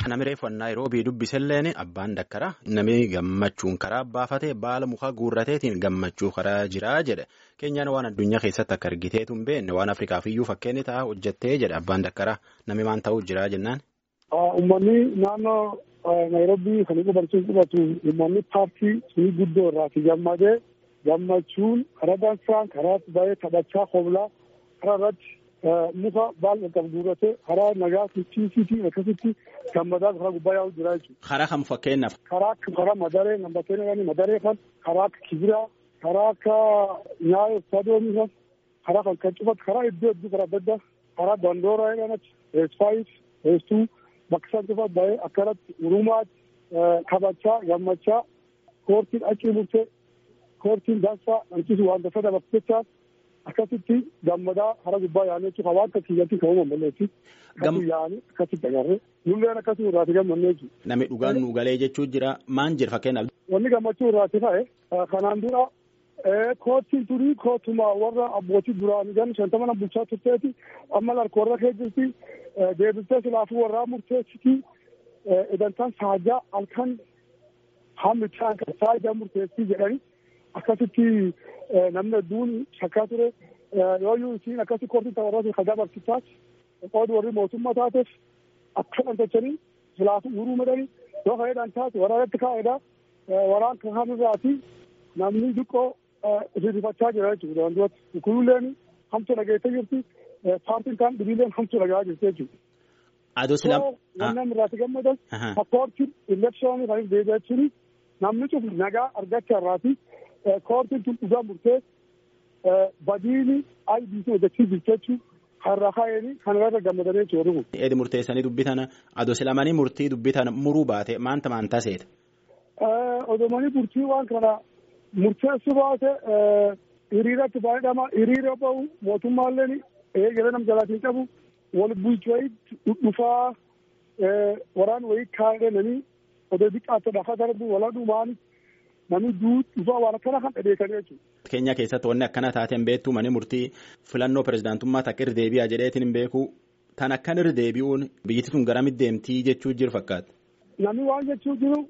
Namni reeffannaa yeroo bii dubbiselleen abbaan dakkara namni gammachuun karaa baafate baala mukaa guurrateetiin gammachuu karaa jiraa jedhe keenyaan waan addunyaa keessatti akka argiteetu hin beekne waan afrikaaf iyyuu fakkeenyi ta'a hojjettee jedhe abbaan dakkara namni maan ta'uu jiraa jennaan. Uummanni naannoo Naayiroobii kan qubachuun qubatu uummanni paartii sunii guddoo irraati gammadee gammachuun karaa dansaan karaa baay'ee taphachaa hoblaa karaa irratti muka baala qabu guurratee karaa nagaa ciisiitii akkasitti gammadaa karaa gubbaa yaa'u jira jechuudha. Karaa kam fakkeenyaaf. Karaa akka karaa madaree namba keenyaan madaree kan karaa akka kibiraa karaa akka nyaayoo sadoomii kan karaa kan kan cufatu karaa iddoo iddoo karaa adda addaa karaa dandooraa jedhan achi eesfaayis eestuu bakka isaan cufatu baay'ee akkanatti urumaatti kabachaa gammachaa koortiin achi murtee koortiin dansaa dhancisu waan dafee dabarsu jechaa akkasitti gammadaa hara gubbaa yaa'anii jechuudha waan akka kiyyatti kan uumamaleetti akkasii yaa'anii akkasitti agarree nulleen akkasii irraati gammannee jechuudha. Namni dhugaan nu galee jechuu jira maan jira fakkeenyaaf. Wanni gammachuu irraati ta'e kanaan dura koottiin turii kootuma warra abbootii duraanii gan shantama bulchaa turteeti amma larkoorra kee jirti deebistee silaafuu warraa murteessiti idantaan saajaa halkan hammichaan kan saajaa murteessii jedhani akkasitti namni hedduun shakkaa ture yooyyuu isiin akkasi koortii tapharratti kan dabarsitaas qoodi warri mootummaa taateef akka dhantachanii silaafuu uruu medhanii yoo fayyadaan taate waraanatti kaa'edha waraan kan irraati namni xiqqoo rifachaa jira jechuudha wantoota kunilleen hamtu dhageessee jirti paartiin kaan dhibiileen hamtu dhagaa jirti jechuudha. Adoo silam. Wannan irraati gammadan koortiin elekshoonii kan deebi'aa jechuun namni cufu nagaa argachaa irraati koortiin tun dhugaa murtee badiini IBC hojjechuu jirti jechuun har'a kaa'anii kan irra gammadanii jechuudha kun. Eedi murteessanii dubbitan adoo silamanii murtii dubbitan muruu baate maanta maan taseeta. Odomanii murtii waan kana murteessu baate hiriiratti baay'edhama hiriira bahu mootummaalleen eegale nam jalaatiin qabu wal bulchu wayii dhufaa waraan wayii kaa'ee nami odoo xiqqaate dhafa darbu wala dhumaan namni dhufaa waan akkana kan dhabeekanii jechuudha. Keenya keessatti wanni akkana taateen beektu mani murtii filannoo pirezidaantummaa takka irra deebi'a jedheetiin hin beeku tan akkan irra deebi'uun biyyatti tun garamitti deemtii jechuu jiru fakkaata. Namni waan jechuu jiru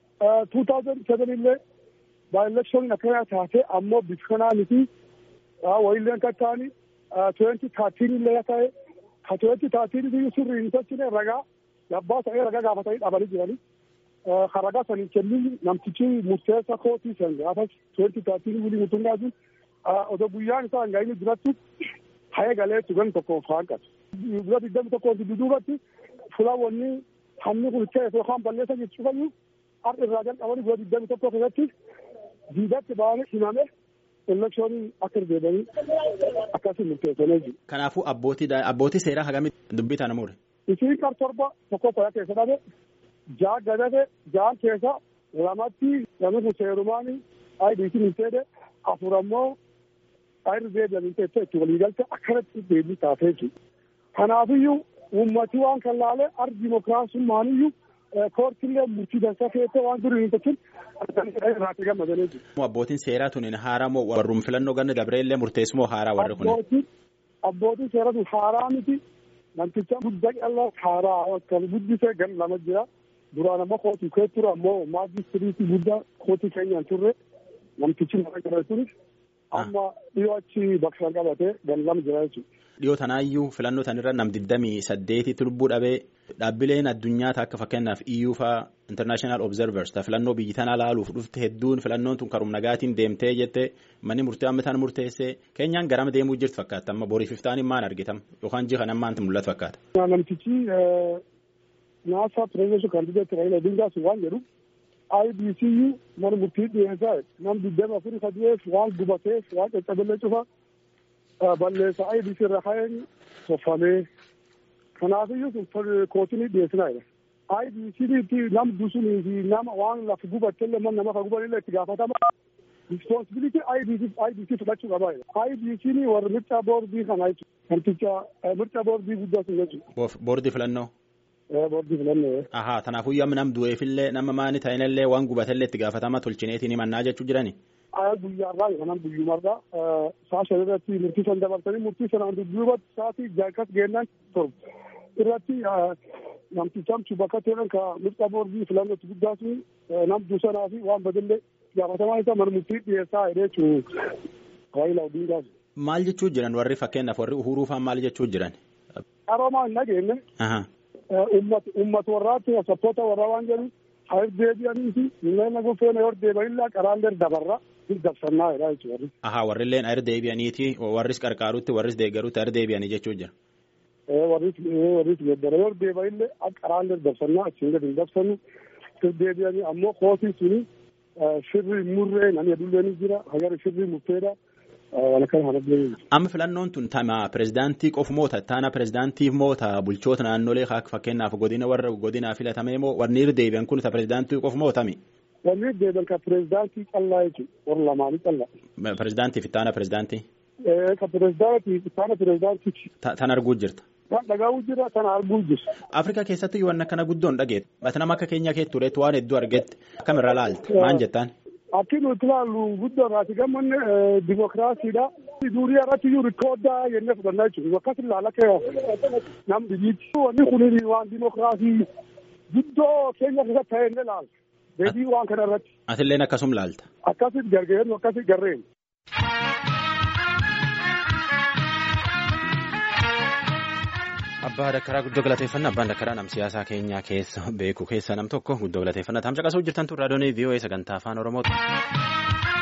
2007 illee baay'elekshoon akkana taate ammoo bifa kanaa miti wayilleen kan ta'ani tuwenti taatiin illee ta'e ka tuwenti taatiin biyyi sirrii hin tolchine ragaa yabbaa ta'ee ragaa gaafatanii dhabanii jiranii ka ragaa sanii kennin namtichi murteessa kootii san gaafas tuwenti taatiin wulii mutummaa sun odoo guyyaan isaa hin gahinni duratti hayee galee tugan tokko faanqatu. Guyyaa digdami tokko duduubatti fulaawwanni hamni kun ta'e yookaan balleessa jechuu fayyuu har'a irraa jalqabanii guyyaa digdami tokko keessatti diidatti ba'anii himame elekshoonii akka deebanii akkasii murteessanii jiru. Kanaafuu abbootii seeraa hagamitti dubbitan namuudha. Isiin qar torba tokko qoyaa keessa dhabe jaa gadate jaan keessa lamatti namni kun seerumaanii IBC hin teede afur ammoo ayirri deebi'an hin teette itti waliigalte akkanatti deebii taatee jiru. Kanaafiyyuu uummati waan kan laale ar dimokiraasummaaniyyuu koortillee murtii dansaa keessee waan durii hin tolchin irraatti gammadanii jiru. Abbootiin seeraa tuniin haaraa moo warrum filannoo ganna dabreellee murteessumoo haaraa warri kun? Abbootiin seeraa tun haaraa miti namticha guddaa qal'aa haaraa kan guddisee gan lama jira. Duraan ammoo kootii kee ture ammoo maajistiriitii guddaa kootii keenyaan turre namtichi nama jira turis amma dhiyoo achi bakka qabatee gan lama jira jechuudha. Dhiyoo tanaayyuu filannoo tanirra nam digdamii saddeetitti lubbuu dhabee dhaabbileen addunyaa akka fakkeenyaaf iyyuu faa international observers ta filannoo biyyi tanaa laaluuf dhufte hedduun filannoon tun karum nagaatiin deemtee jette manni murtee amma tan murteessee keenyaan garama deemuu jirtu fakkaata amma borii fiftaaniin maan argitam yookaan jiha kan ammaan mul'atu fakkaata. Namtichi naasaa pireezidaantii kandideetti Raila Odingaas waan jedhu IBCU mana murtii dhiyeessaa nam digdama afurii sadeef waan gubateef waan caccabeellee cufa balleessa IBC irra ka'een soffamee kanaafiyyuu sun kootinii dhiyeessinaa jira. IBC'tti nam dusunii fi nama waan lafa gubattellee man nama ka gubanillee itti gaafatama. Responsibility IBC IBC fudhachuu qabaa jira. IBC'n warra mircaa boordii kana jechuudha. Namticha mircaa boordii guddaa sun jechuudha. Boordii filannoo. Boordii filannoo. Ahaa kanaafuu amma nam du'eefillee nama maani ta'inillee waan gubatellee itti gaafatama tolchineetiin himannaa jechuu jirani. guyyaarraa yookaan guyyumarraa sa'a shan irratti murtii san dabarsanii murtii sanaan dudduubatti sa'aatii jaakas geennaan torba irratti namtichamtu bakka ta'an ka mirga boordii filannootti guddaa sun nam dusanaa fi waan badillee gaafatamaa isa marmuttii dhiyeessaa jedhee jechuun Raayilaa Odingaas. Maal jechuu jiran warri fakkeenyaaf warri uhuruu fa'aa maal jechuu jiran? Qaroomaa hin dhageenye. Uummata warraatti sappoota warraa waan jedhu haa deebi'anii fi nama gufeena yoo deebi'anillee qaraan dabarra hin dabsannaa jedhaa jechuudha. Ahaa warrilleen ayir deebi'aniiti warris qarqaarutti warris deeggarutti ayir deebi'anii jechuu jira. Warris warris geeddara yoo deebi'anillee qaraan dabsannaa achiin gadi hin dabsannu deebi'anii ammoo kootii suni shirri murree namni adullee ni jira hagara shirri murteedha. Amma filannoon tun tama pirezidaantii qofu moota taana pirezidaantiif moota bulchoota naannolee fakkeenyaaf godina warra godinaa filatamee moo warri deebi'an kun ta pirezidaantii qofu mootami. Warri deebi'an ka pirezidaantii callaa jechuudha warra lamaanii callaa. Pirezidaantiif taana pirezidaantii. Ka pirezidaantiif taana pirezidaantii. Tan arguu jirta. Kan dhagahu jira kan arguu jira. Afrikaa keessatti yoo akkana guddoon dhageet nama akka keenya kee tureetu waan hedduu argetti akkamirra laalta maal jettaan. Akki nuti ilaallu guddoo irraati gammanne dimokiraasiidha. Durii irratti iyyuu rikoodaa jennee fudhannaa jechuudha. Akkas ilaala kee nam biyyiitti. Wanni kun waan dimokiraasii guddoo keenya keessatti ta'e inni ilaala. Deebii waan kana irratti. Atilleen akkasum laalta. Akkasitti gargaaru akkasitti garreenu. Abbaa Dakkaraa guddoo galateeffannaa abbaan Dakkaraa nam siyaasaa keenyaa keessa beeku keessa nam tokko guddoo galateeffannaa taam caqasuu jirtan turraa doonii VOA sagantaa afaan Oromooti.